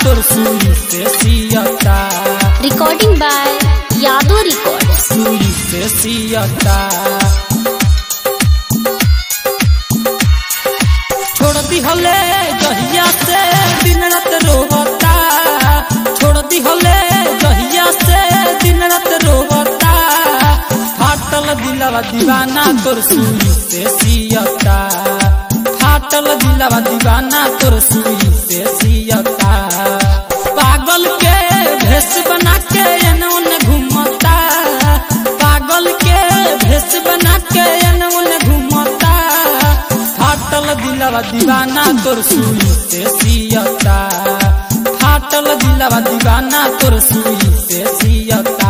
तोर सुई से सियता Recording by Yadu Records. सुई से सियता छोड़ दी हले जहिया से दिन रात रोवता छोड़ दी हले जहिया से दिन रात रोवता फाटल दिलवा दीवाना तोर सुई से सियता फाटल दिलवा दीवाना तोर सुई से सियता पागल के भेष बना के एने ओने घूमता पागल के भेष बना के एने ओने घूमता फाटल दिलवा दीवाना तोर सुई से सियता फाटल दिलवा दीवाना तोर सुई से सियता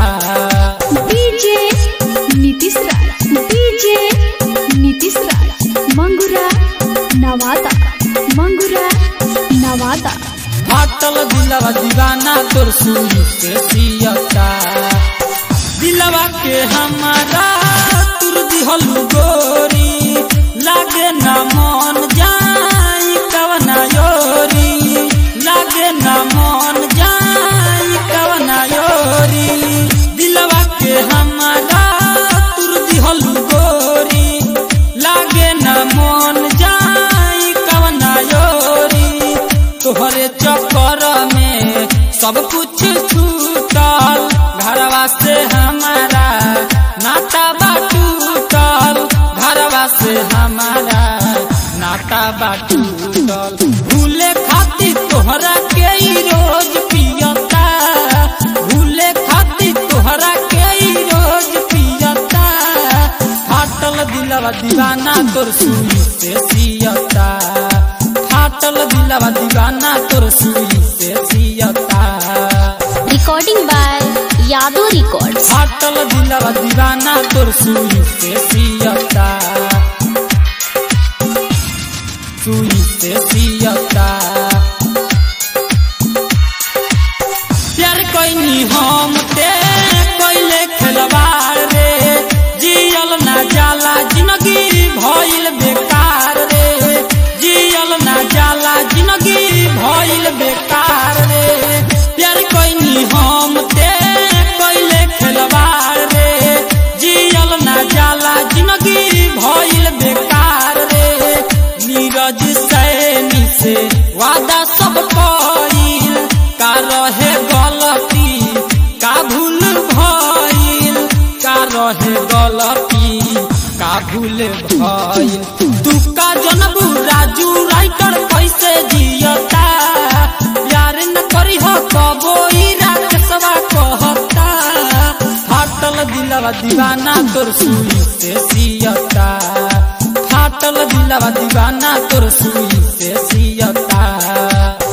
DJ Nitish Raj. DJ Nitish Raj. Mangura Nawada. Mangura Nawada. फाटल दिलवा दीवाना तोर सुई से सियता दिलवा के हमारा तुर दिहल गोरी लागे ना मन जाई कवना योरी लागे ना मन जाई कवना योरी दिलवा के हमारा तुर दिहल गोरी लागे ना मन जाई कवना योरी तोहरे चक्कर में सब कुछ छूटल घरवा से हमारा नाता बाटूटल घरवा से हमारा नाता बाटूटल भूले खातिर तोहरा के ही रोज पियता भूले खातिर तोहरा के ही रोज पियता फाटल दिलवा दीवाना तोर सुई से सियता फाटल दिलवा दीवाना तोर सुई से सियता Recording by Yadu Records. फाटल दिलवा दीवाना तोर सुई से सियता सुई से सियता प्यार कोई हम ते कोइले खिलवाड़ रे जियल ना जाला जिंदगी भइल बेकार रे जियल ना जाला जिंदगी भइल बेकार रे प्यार कोई हम ते कोइले खिलवाड़ रे जियल ना जाला जिंदगी भइल बेकार रे नीरज सैनी से वादा सब कइल का रहे गलती का भूल भइल का रहे गलती का भूल भइल तू का जनबू राजू राइटर कैसे जियता यार न करी हो कबो ई राकेशवा कहता फाटल दिलवा दीवाना तोर सुई से सियता फाटल दिलवा दीवाना तोर सुई से सियता